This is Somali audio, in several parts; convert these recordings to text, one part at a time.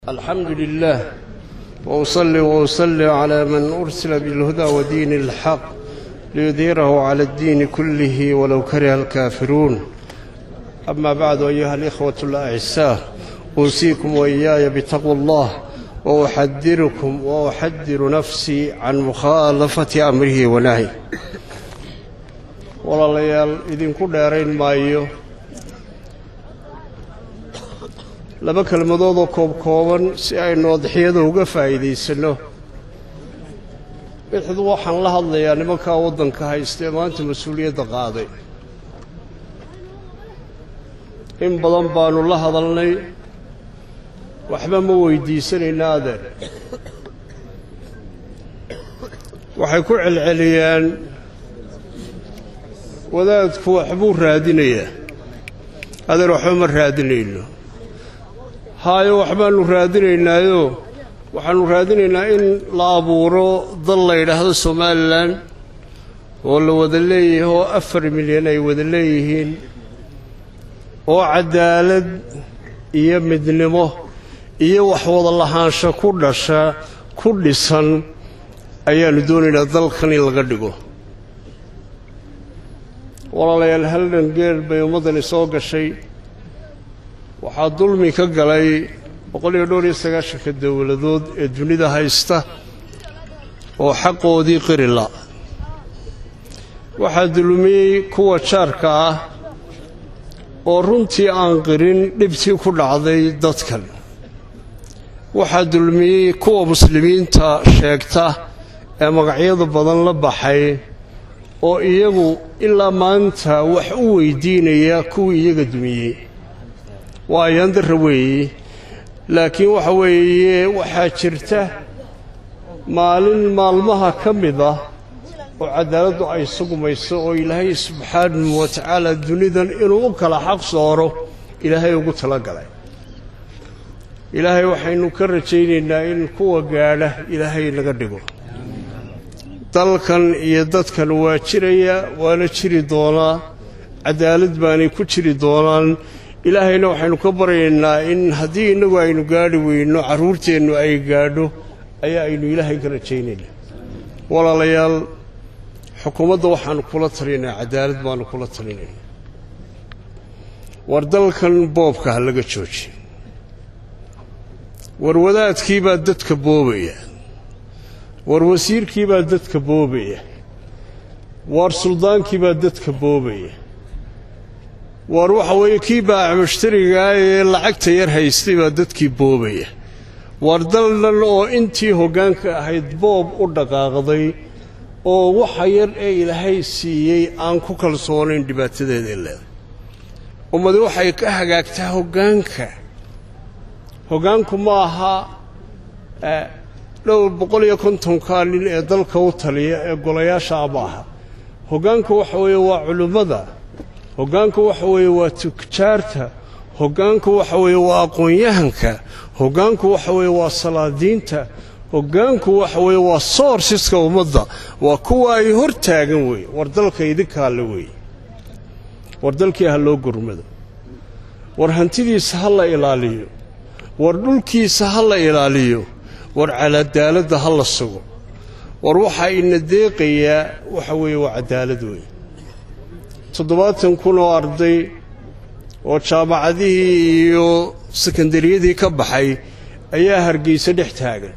الحمد لله وأصلي وأسلم على من أرسل بالهدى ودين الحق ليظهره على الدين كله ولو كره الكافرون أما بعد أيها الإخوة الأعزاء أوصيكم وإياي بتقوى الله وأحذركم وأحذر نفسي عن مخالفة أمره ونهيه walaalayaal idinku dheerayn maayo laba kelmadoodoo koobkooban si aynu adxiyada uga faa'iidaysanno midxdu waxaan la hadlayaa nimankaa waddanka haysta ee maanta mas-uuliyadda qaaday in badan baannu la hadalnay waxba ma weydiisanayna adeer waxay ku celceliyaan wadaadku waxbuu raadinayaa adeer waxba ma raadinayno haayo waxbaannu raadinaynaayo waxaannu raadinaynaa in la abuuro dal la yidhaahdo somalilan oo la wada leeyahay oo afar milyan ay wada leeyihiin oo cadaalad iyo midnimo iyo wax wada lahaansho ku dhasha ku dhisan ayaannu doonaynaa dalkan in laga dhigo walaalayaal haldan geer bay ummaddani soo gashay waxaa dulmi ka galay boqol iyo dhowr iyo sagaashanka dowladood ee dunida haysta oo xaqoodii qirila waxaa dulmiyey kuwa jaarka ah oo runtii aan qirin dhibtii ku dhacday dadkan waxaa dulmiyey kuwa muslimiinta sheegta ee magacyada badan la baxay oo iyagu ilaa maanta wax u weydiinaya kuwii iyaga dumiyey waa ayaan darra weeye laakiin waxa weeye waxaa jirta maalin maalmaha ka mid ah oo cadaaladdu ay sugumayso oo ilaahay subxaanahu wa tacaala dunidan inuu u kala xaq sooro ilaahay ugu talagalay ilaahay waxaynu ka rajaynaynaa in kuwa gaadha ilaahay naga dhigo dalkan iyo dadkan waa jiraya waana jiri doonaa cadaalad baanay ku jiri doonaan ilaahayna waxaynu ka baryaynaa in haddii innagu aynu gaadhi weyno carruurteennu ay gaadho ayaa aynu ilaahay ka rajaynaynaa walaalayaal xukuumadda waxaannu kula talinaynaa cadaalad baannu kula talinaynaa war dalkan boobka ha laga joojiyo war wadaadkii baa dadka boobaya war wasiirkii baa dadka boobaya waar suldaankii baa dadka boobaya waar waxa weeye kii baaca mushtarigaa ee lacagta yar haystay baa dadkii boobaya waar dal dhan oo intii hoggaanka ahayd boob u dhaqaaqday oo waxa yar ee ilaahay siiyey aan ku kalsoonayn dhibaatadeeday leedahay ummadi waxay ka hagaagtaa hoggaanka hoggaanku ma aha dhowr boqol iyo kontonkaa nin ee dalka u taliya ee golayaasha amaaha hoggaanku waxa weeye waa culimmada hoggaanku waxa weeye waa tujaarta hoggaanku waxa weeye waa aqoon-yahanka hoggaanku waxa weeye waa salaadiinta hoggaanku waxa weeye waa soorsiska ummadda waa kuwa ay hor taagan weeye war dalka idinkaale weeye war dalkii ha loo gurmado war hantidiisa ha la ilaaliyo war dhulkiisa ha la ilaaliyo war cadaaladda ha la sugo war waxaa ina deeqayaa waxa weeye waa cadaalad weeye toddobaatan kun oo arday oo jaamacadihii iyo sekondariyadii ka baxay ayaa hargeysa dhex taagan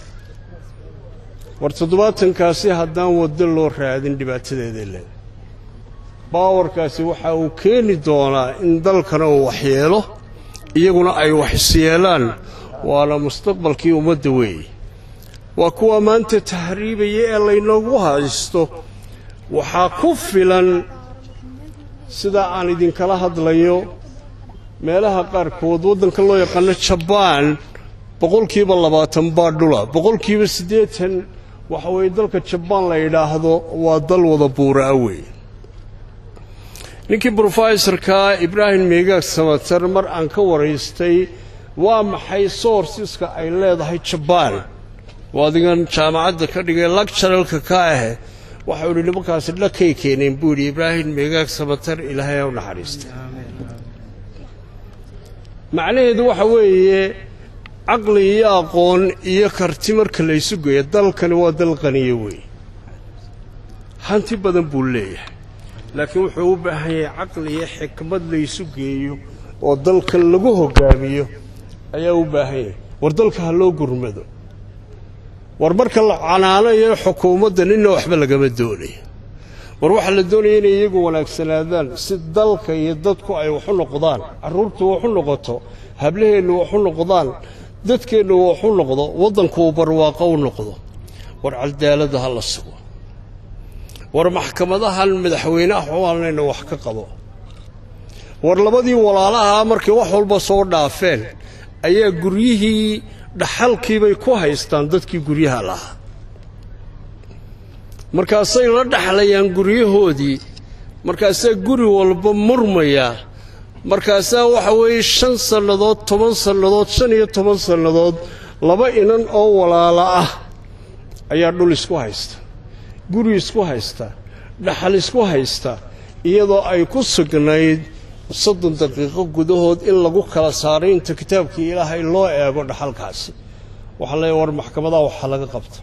war toddobaatankaasi haddaan waddo loo raadin dhibaatadeeday leedahay baawarkaasi waxa uu keeni doonaa in dalkana uu waxyeelo iyaguna ay wax isyeelaan waana mustaqbalkii ummadda weeye waa kuwa maanta tahriibaya ee laynoogu haysto waxaa ku filan sidaa aan idinkala hadlayo meelaha qaarkood waddanka loo yaqaano jabaan boqolkiiba labaatan baa dhula boqolkiiba siddeetan waxa weeye dalka jabaan la yidhaahdo waa dal wada buuraa weeye ninkii brofesorka ibraahim meegaag samatar mar aan ka waraystay waa maxay soorsiska ay leedahay jabaan oo adigan jaamacadda ka dhigay lagjaralka ka ahe waxau idhi nimankaasi dhakay keeneen buu yidhi ibraahim meegaag samatar ilaahay ha u naxariistay macnaheedu waxa weeye caqli iyo aqoon iyo karti marka laysu geeyo dalkani waa dal qaniyo weeye hanti badan buu leeyahay laakiin wuxuu u baahan yahay caqli iyo xikmad laysu geeyo oo dalkan lagu hoggaamiyo ayaa u baahan yahay war dalka ha loo gurmado war marka la canaanayo xukuumadda ninna waxba lagama doonayo war waxaa la doonaya inay iyagu wanaagsanaadaan si dalka iyo dadku ay waxu noqdaan carruurtu waxu noqoto hablaheennu waxu noqdaan dadkeennu waxu noqdo waddankuu barwaaqo u noqdo war cadaaladda ha la sugo war maxkamadahan madaxweyneah waalayna wax ka qabo war labadii walaalahaa markay wax walba soo dhaafeen ayaa guryihii dhaxalkiibay ku haystaan dadkii guryaha lahaa markaasay la dhaxlayaan guryahoodii markaasaa guri walba murmayaa markaasaa waxa weeye shan sannadood toban sannadood shan iyo toban sannadood laba inan oo walaala ah ayaa dhul isku haysta guri isku haysta dhaxal isku haysta iyadoo ay ku sugnayd soddon daqiiqo gudahood in lagu kala saaray inta kitaabkii ilaahay loo eego dhaxalkaasi waxaa leeya war maxkamadaha waxaa laga qabta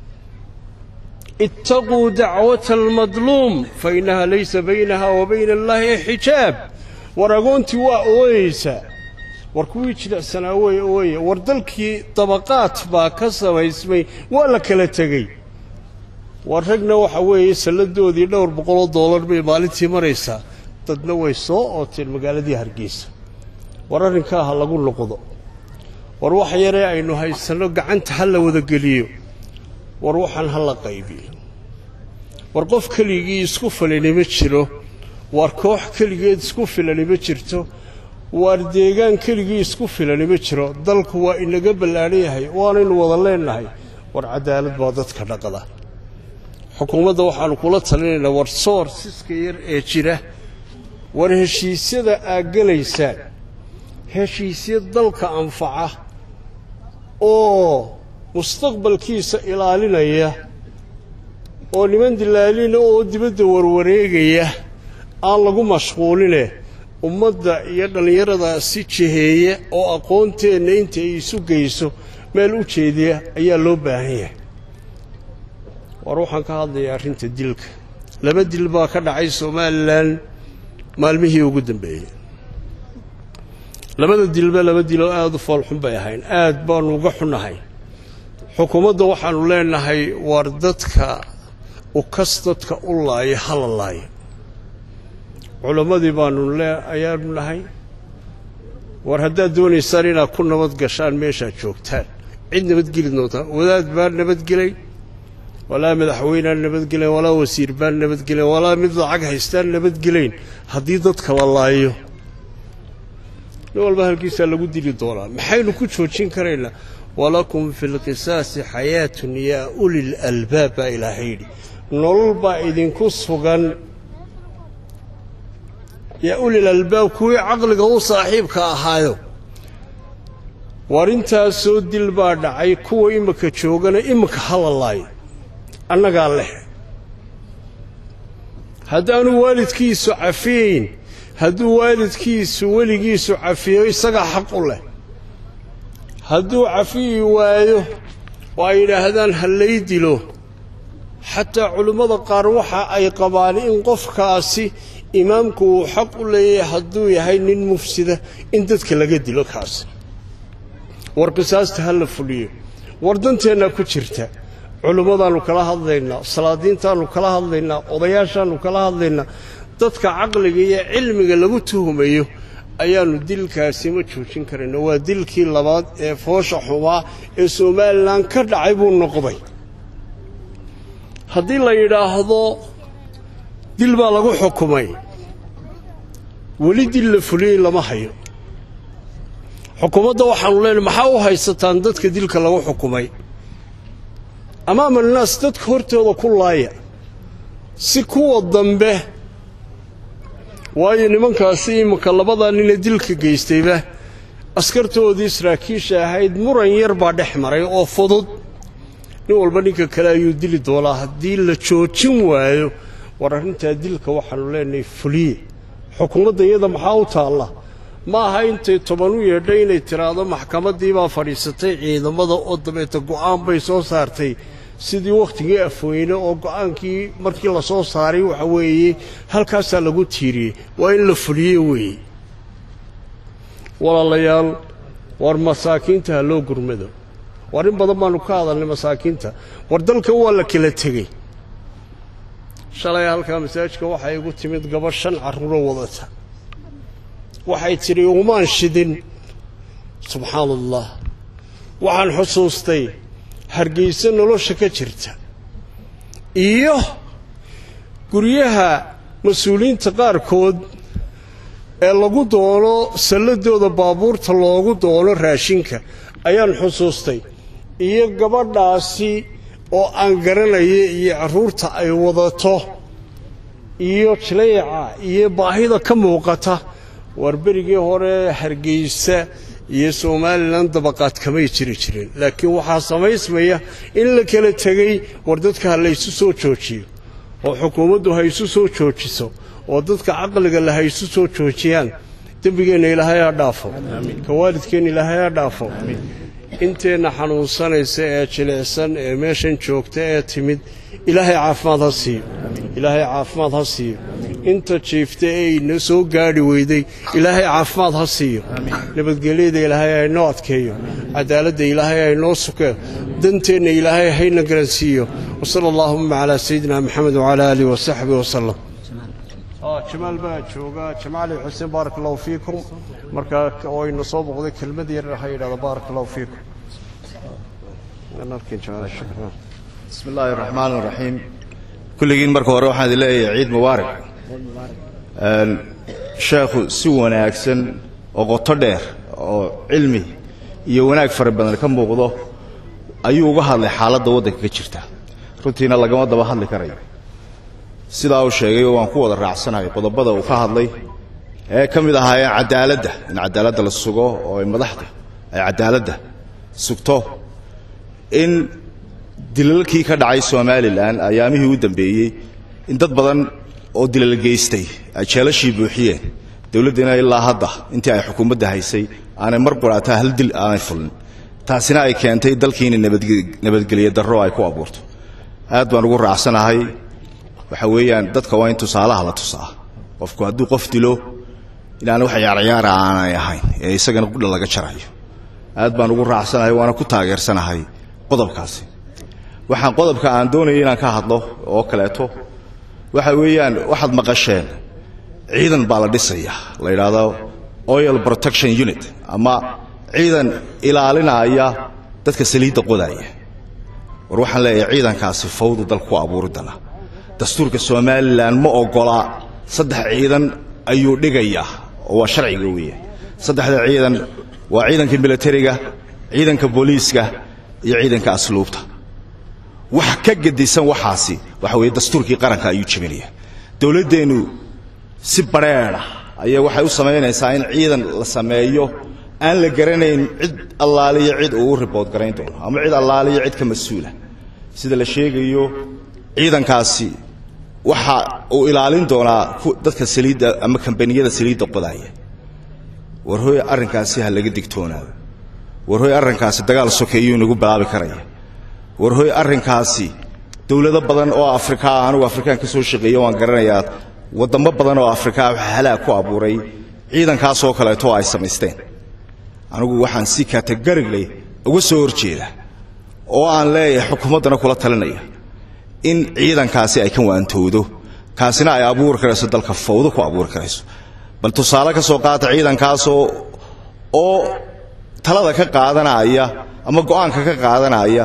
ittaquu dacwata almadluum fa innaha laysa baynaha wa bayna allaahi xijaab war agoontii waa ooyeysaa war kuwii jilicsanaa wey ooye war dalkii dabaqaad baa ka samaysmay waa la kala tegey war ragna waxa weeye salladoodii dhowr boqoloo doolar bay maalintii maraysaa dadna way soo ooteen magaaladii hargeysa war arrinkaa ha lagu noqdo war wax yaree aynu haysanno gacanta ha la wadageliyo war waxaan ha la qaybiyo war qof keligii isku filani ma jiro war koox keligeed isku filani ma jirto waar deegaan keligii isku filani ma jiro dalku waa inaga ballaadhan yahay waanaynu wada leennahay war cadaalad baa dadka dhaqda xukuumadda waxaannu kula talinaynaa war soor siska yar ee jira war heshiisyada aad gelaysaan heshiisya dalka anfaca oo mustaqbalkiisa ilaalinaya oo niman dilaalina oo dibadda warwareegaya aan lagu mashquuline ummadda iyo dhallinyarada si jiheeya oo aqoonteenna inta ay isu geyso meel u jeediya ayaa loo baahan yahay war waxaan ka hadlayaa arrinta dilka laba dil baa ka dhacay somalilan maalmihii ugu dambeeyey labada dilba laba diloo aada u foolxun bay ahayn aad baannu uga xunnahay xukuumadda waxaannu leenahay war dadka ukas dadka u laaya hala laaya culammadii baannu le ayaanu nahay war haddaad doonaysaan inaad ku nabad gashaan meeshaad joogtaan cid nabadgeli doontaa wadaad baan nabadgelay walaa madaxweynaan nabadgelayn walaa wasiir baan nabadgelayn walaa mid lacag haystaan nabadgelayn haddii dadka la laayo nin walba halkiisaa lagu dili doonaa maxaynu ku joojin karaynaa walakum fi lqisaasi xayaatun yaa ulil albaab baa ilaahay yidhi nolol baa idinku sugan yaa ulil albaab kuwii caqliga u saaxiibka ahaayo war intaasoo dil baa dhacay kuwa imika joogana imika hala laayo annagaa leh haddaanu waalidkiisu cafiyayn hadduu waalidkiisu weligiisu cafiyo isagaa xaq u leh hadduu cafiyi waayo oo ay yidhaahdaan ha lay dilo xataa culimmada qaar waxa ay qabaan in qofkaasi imaamku uu xaq u leeyahay hadduu yahay nin mufsida in dadka laga dilo kaasi war qisaasta ha la fuliyo war danteennaa ku jirta culimmadaannu kala hadlaynaa salaadiintaannu kala hadlaynaa odayaashaannu kala hadlaynaa dadka caqliga iyo cilmiga lagu tuhumayo ayaannu dilkaasi ma joojin karayna waa dilkii labaad ee foosha xumaa ee somalilan ka dhacay buu noqday haddii la yidhaahdo dil baa lagu xukumay weli dil la fuliyey lama hayo xukuumadda waxaanu leenahay maxaa u haysataan dadka dilka lagu xukumay amaama annaas dadka hortooda ku laaya si kuwa dambe waayo nimankaasi iminka labadaa nina dilka geystayba askartoodii saraakiisha ahayd muran yar baa dhex maray oo fudud nin walba ninka kale ayuu dili doonaa haddii la joojin waayo war arrintaa dilka waxaanu leenahay fuliye xukuumadda iyada maxaa u taalla ma aha intay toban u yeedhay inay tiraahdo maxkamaddii baa fadhiisatay ciidamada oo dabeeta go'aan bay soo saartay sidii wakhtigii afweyne oo go'aankii markii la soo saaray waxa weeye halkaasaa lagu tiiriyey waa in la fuliye weeye walaalayaal war masaakiinta ha loo gurmado war in badan baannu ka hadalnay masaakiinta war dalka waa la kala tegey shalay halkaa masaajidka waxay igu timid gabadh shan carruuro wadata waxay tidhi umaan shidin subxaana allah waxaan xusuustay hargayso nolosha ka jirta iyo guryaha mas-uuliyiinta qaarkood ee lagu doono salladooda baabuurta loogu doono raashinka ayaan xusuustay iyo gabadhaasi oo aan garanaya iyo carruurta ay wadato iyo jileeca iyo baahida ka muuqata war berigii hore hargaysa iyo somalilan dabaqaad kamay jiri jirin laakiin waxaa samaysmaya in la kala tegey war dadka ha laysu soo joojiyo oo xukuumaddu ha isu soo joojiso oo dadka caqliga le ha isu soo joojiyaan dembigeenna ilaahay ha dhaafo ka waalidkeenna ilaahay ha dhaafo inteenna xanuunsanaysa ee jilicsan ee meeshan joogta ee timid ilaahay caafimaad ha siiyo ilaahay caafimaad ha siiyo inta jiifta ee ina soo gaadhi weyday ilaahay caafimaad ha siiyo nabadgelyada ilaahay haynoo adkeeyo cadaaladda ilaahay haynoo sukeeyo danteenna ilaahay hayna garansiiyo wasala allaahuma calaa sayidina maxamed wacalaa aalihi wasaxbihi wasalam jamaal baa jooga jamaali xuseen baaraka allahu fiikum marka oo ina soo boqday kelmad yar ha yidhahdo baaraka allahu fiikum bismi illaahi araxmaan iraxiim kulligiin marka hore waxaan idin leeyahay ciid mubaarak sheekhu si wanaagsan oo qoto dheer oo cilmi iyo wanaag fara badan ka muuqdo ayuu uga hadlay xaaladda waddanka ka jirta runtiina lagama daba hadli karayo sidaa uu sheegay waan ku wada raacsanahay qodobada uu ka hadlay ee ka mid ahaayeen cadaaladda in cadaaladda la sugo oo ay madaxda ay cadaaladda sugto in dilalkii ka dhacay somalilan ayaamihii u dambeeyey in dad badan oo dilal geystay ay jeelashii buuxiyeen dowladdiina ilaa hadda intii ay xukuumadda haysay aanay mar quraataa hal dil aanay fulin taasina ay keentay dalkiina nabadgelye darro ay ku abuurto aad baan ugu raacsanahay waxa weeyaan dadka waa in tusaalaha la tusaa qofku hadduu qof dilo inaan wax yaaryaara aanay ahayn ee isagana qudha laga jarayo aad baan ugu raacsanahay waana ku taageersanahay qodobkaasi waxaan qodobka aan doonaya inaan ka hadlo oo kaleeto waxa weeyaan waxaad maqasheen ciidan baa la dhisaya la yidhaahdo oil protection unit ama ciidan ilaalinaya dadka saliidda qodaaya war waxaan leeyahay ciidankaasi fawdu dalka ku abuuridana dastuurka somalilan ma ogola saddex ciidan ayuu dhigayaa oo waa sharciga weeye saddexda ciidan waa ciidanka milatariga ciidanka booliiska iyo ciidanka asluubta wax ka gedisan waxaasi waxa weeye dastuurkii qaranka ayuu jebinaya dowladdeennu si badrheedha ayaa waxay u samaynaysaa in ciidan la sameeyo aan la garanayn cid allaaliyo cid uu u ribood garayn doono ama cid allaaliyo cid ka mas-uula sida la sheegayo ciidankaasi waxa uu ilaalin doonaa dadka saliidda ama kambaniyada saliidda qodaaya war hooy arrinkaasi ha laga digtoonaado war hooy arrinkaasi dagaal sokeeyuu nagu bilaabi karaya war hooy arrinkaasi dowlado badan oo afrikaa anugu afrikaan ka soo shaqeeyo waan garanayaa waddamo badan oo afrikaa waxa halaag ku abuuray ciidankaasoo kaleeto ay samaysteen anigu waxaan si kategorigley uga soo horjeeda oo aan leeyahay xukuumaddana kula talinaya in ciidankaasi ay ka waantowdo kaasina ay abuuri karayso dalka fawdo ku abuuri karayso bal tusaale ka soo qaata ciidankaasoo oo talada ka qaadanaya ama go'aanka ka qaadanaya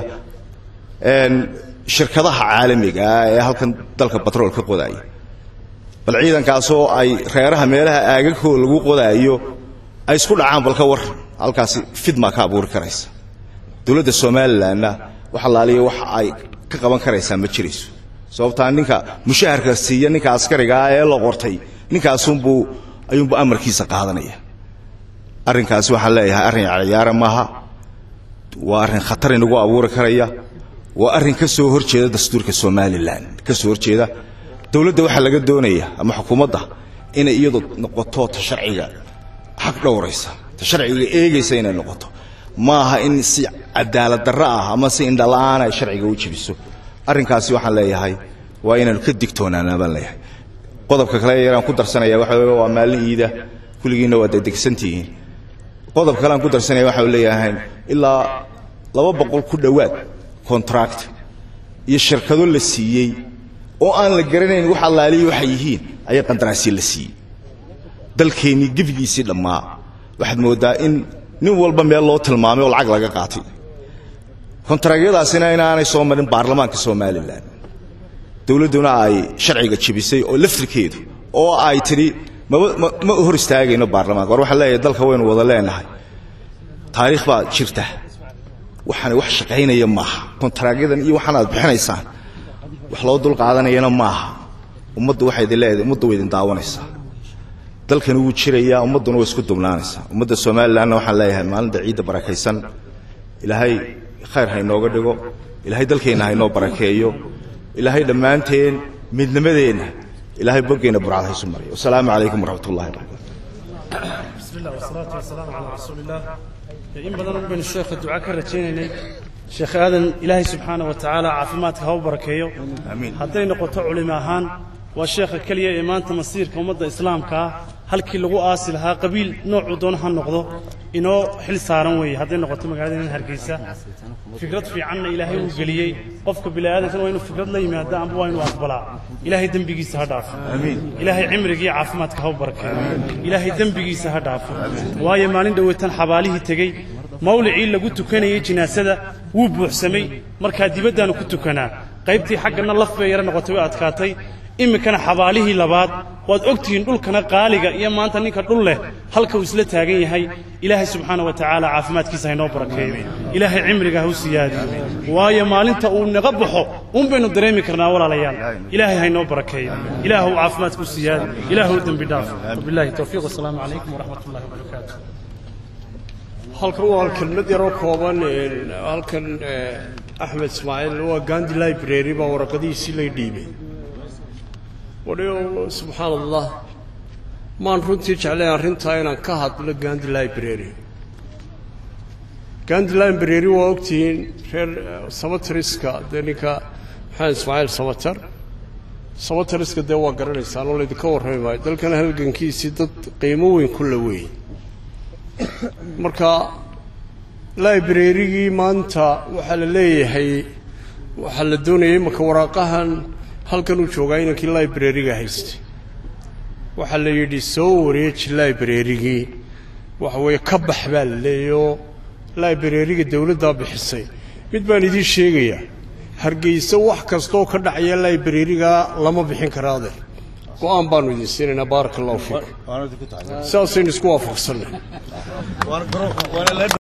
shirkadaha caalamiga ah ee halkan dalka batrool ka qodaya bal ciidankaasoo ay reeraha meelaha aagagkoo lagu qodaayo ay isku dhacaan balka war halkaasi fidmaa ka abuuri karaysa dowladda somalilanna wax allaaliya wax ay ka qaban karaysaa ma jirayso sababtaa ninka mushaharka siiya ninka askarigaa ee la qortay ninkaasunbuu ayuunbuu amarkiisa qaadanaya arrinkaasi waxaan leeyahay arrin ciyaara maaha waa arrin khatar inagu abuuri karaya waa arrin ka soo hor jeeda dastuurka somalilan ka soo horjeeda dowladda waxaa laga doonaya ama xukuumadda inay iyadu noqoto ta sharciga xaq dhowraysa ta sharciga eegaysa inay noqoto maaha in si cadaalad darro ah ama si indhala-aan ay sharciga u jebiso arrinkaasi waxaan leeyahay waa inaanu ka digtoonaanaa baan leeyahay qodobka kale yaraan ku darsanaya waxa wey waa maalin iida kulligiinna waa degdegsantihiin qodob kale aan ku darsanaya waxa uu leeyahay ilaa laba boqol ku dhowaad contract iyo shirkado la siiyey oo aan la garanayn wax allaaliyi waxay yihiin ayaa qandaraasya la siiyey dalkeennii gebigiisii dhammaa waxaad mooddaa in nin walba meel loo tilmaamay oo lacag laga qaatay kontaraagyadaasina inaanay soo marin baarlamaanka somalilan dowladduna ay sharciga jebisay oo laftirkeedu oo ay tidhi maba ma hor istaagayno baarlamaanka war waxaan leeyahay dalka waynu wada leenahay taariikh baa jirta waxaana wax shaqaynaya maaha kontaraagyadan iyo waxaan aad bixinaysaan wax loo dul qaadanayana maaha ummaddu waxay idin leedahay ummaddu way idin daawanaysaa dalkani wuu jirayaa ummadduna way isku dubnaanaysaa ummadda somalilanna waxaan leeyahay maalinta ciidda barakaysan ilaahay khayr ha inooga dhigo ilaahay dalkeenna ha inoo barakeeyo ilaahay dhammaanteen midnimadeenna ilaahay boggeenna burcad ha isu mariyo wasalaamu calaykum waraxmat ullahi wabarakatu بسم الله والصلاة والسلام على رسول الله إن بدن بين الشيخ الدعاء كرتيني شيخ آدم إلهي سبحانه وتعالى عافماتك هو بركيو آمين. هدين نقطة علماء هان والشيخ كلية إيمان تمسير كومد إسلام كا هل كي لغو آسل ها قبيل نوع دون هان نقضو إنو حل سارن وي هدين نقطة مقعدين هرقيسة فكرة في عنا إلهي وقليي قفك بلا آدم كان وينو فكرة لا يمادا أم وينو أقبلا إلهي دنبيقيس هداف آمين. ilaahay cimrigii caafimaadka ha u barakeeyo ilaahay dembigiisa ha dhaafo waayo maalin dhoweytan xabaalihii tegey mawlicii lagu tukanayey jinaasada wuu buuxsamay markaa dibaddaanu ku tukanaa qaybtii xaggana laf bay yaro noqotay way adkaatay iminkana xabaalihii labaad waad ogtihiin dhulkana qaaliga iyo maanta ninka dhul leh halka uu isla taagan yahay ilaahay subxaana wa tacaala caafimaadkiisa haynoo barakeeyo ilaahay cimriga ha u siyaadiyo waayo maalinta uu naga baxo un baynu dareemi karnaa walaalayaal ilaahay haynoo barakeeyo ilaahu caafimaadku siyaadi ilaahu dembi dhaaf wabillahi towfiiq wasalaamu calaykum waraxmat ullahi wabarakaatu halkan waa kelmad yaroo kooban een, halkan eh, axmed ismaaciil waa gandi library baa waraqadihiisii lay dhiibay wadhiyo subxaan allah maan runtii jeclay arrintaa inaan ka hadlo gandi library gandi library waa ogtihiin reer eh, samatariska dee ninka maxamed ismaaciil samatar samatariska dee waa garanaysaan oo laydinka warrami maayo dalkan halgankiisii dad qiimo weyn ku la weyn marka librarygii maanta waxaa la leeyahay waxaa la doonayay imaka waraaqahan halkan uu joogaa inankii librariga haystay waxaa la yidhi soo wareeji librarygii waxa weeye ka bax baa la leeyayoo librariga dowladdaa bixisay mid baan idiin sheegayaa hargeysa wax kastooo ka dhacaya librariga lama bixin kara adeer go-aan baanu idin siinaynaa baaraka allahu fiikum sidaasaynu isku waafaqsannay